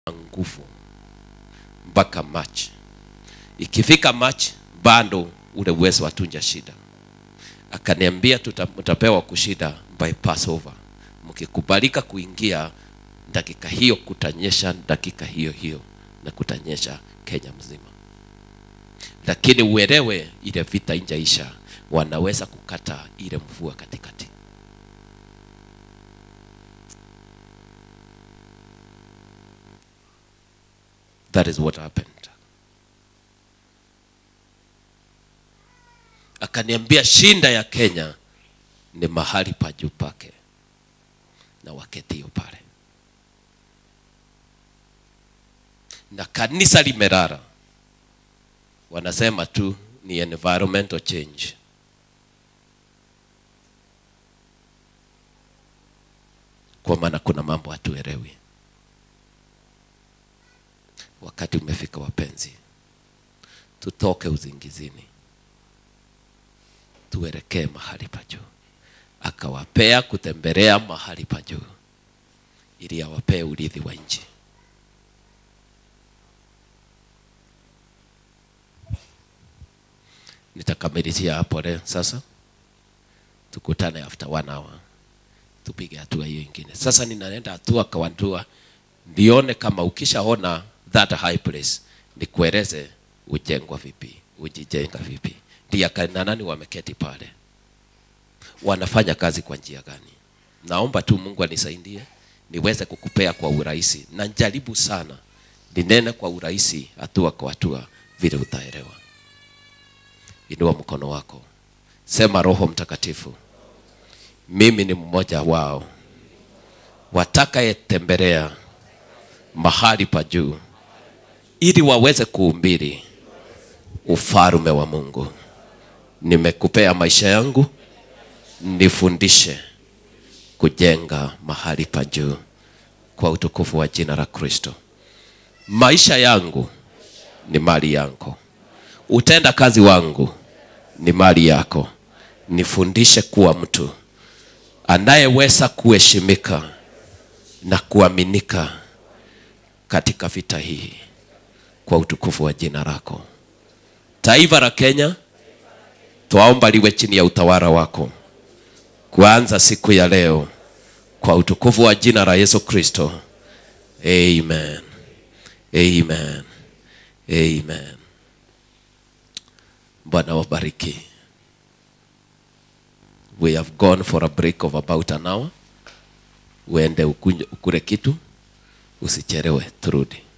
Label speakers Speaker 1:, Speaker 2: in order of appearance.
Speaker 1: nguvu mpaka March. Ikifika March bado ule uwezo hatunja shida. Akaniambia tuta, mtapewa kushida by Passover. Mkikubalika kuingia dakika hiyo kutanyesha dakika hiyo hiyo na kutanyesha Kenya mzima, lakini uelewe ile vita injaisha, wanaweza kukata ile mvua katikati. That is what happened. Akaniambia shinda ya Kenya ni mahali pa juu pake na waketio pale, na kanisa limerara, wanasema tu ni environmental change. Kwa maana kuna mambo hatuelewi. Wakati umefika, wapenzi, tutoke uzingizini, tuelekee mahali pa juu. Akawapea kutembelea mahali pa juu ili awapee urithi wa nchi. Nitakamilishia hapo leo. Sasa tukutane after one hour, tupige hatua hiyo ingine. Sasa ninaenda hatua kwa hatua, ndione kama ukishaona that high place, nikueleze ujengwa vipi, ujijenga vipi. Ndio akina nani wameketi pale, wanafanya kazi kwa njia gani? Naomba tu Mungu anisaidie niweze kukupea kwa urahisi, na jaribu sana ninene kwa urahisi, hatua kwa hatua, vile utaelewa. Inua mkono wako, sema: Roho Mtakatifu, mimi ni mmoja wao watakayetembelea mahali pa juu ili waweze kuhubiri ufalme wa Mungu. Nimekupea maisha yangu, nifundishe kujenga mahali pa juu kwa utukufu wa jina la Kristo. Maisha yangu ni mali yako, utenda kazi wangu ni mali yako. Nifundishe kuwa mtu anayeweza kuheshimika na kuaminika katika vita hii kwa utukufu wa jina lako. Taifa la Kenya twaomba liwe chini ya utawala wako kuanza siku ya leo kwa utukufu wa jina la Yesu Kristo. Amen. Amen. Amen. Bwana wabariki. We have gone for a break of about an hour. Uende ukule kitu, usichelewe, turudi.